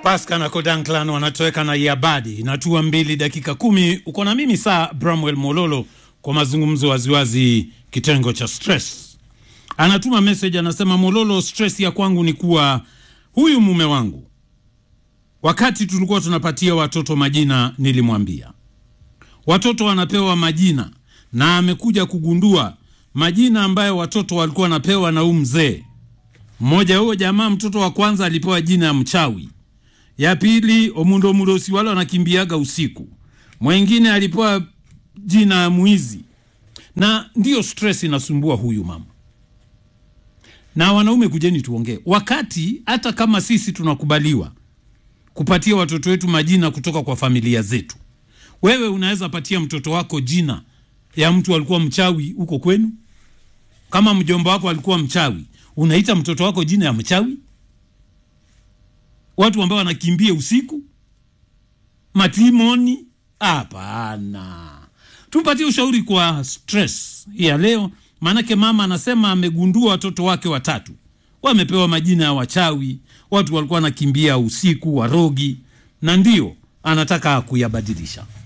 Pascal na Kodanklan wanatoweka na Yabadi. Inatua mbili dakika kumi. Uko na mimi saa Bramwell Mololo kwa mazungumzo waziwazi, kitengo cha stress. Anatuma message anasema, Mololo, stress ya kwangu ni kuwa huyu mume wangu, wakati tulikuwa tunapatia watoto majina, nilimwambia watoto wanapewa majina, na amekuja kugundua majina ambayo watoto walikuwa wanapewa na huyu mzee mmoja. Huyo jamaa, mtoto wa kwanza alipewa jina ya mchawi ya pili omundo mulosi wale wanakimbiaga usiku, mwengine alipewa jina ya mwizi, na ndiyo stress inasumbua huyu mama. Na wanaume, kujeni tuongee, wakati hata kama sisi tunakubaliwa kupatia watoto wetu majina kutoka kwa familia zetu, wewe unaweza patia mtoto wako jina ya mtu alikuwa mchawi huko kwenu. Kama mjomba wako alikuwa mchawi, unaita mtoto wako jina ya mchawi? watu ambao wanakimbia usiku matimoni? Hapana, tumpatie ushauri kwa stress ya leo. Maanake mama anasema amegundua watoto wake watatu wamepewa majina ya wachawi, watu walikuwa wanakimbia usiku, warogi, na ndio anataka kuyabadilisha.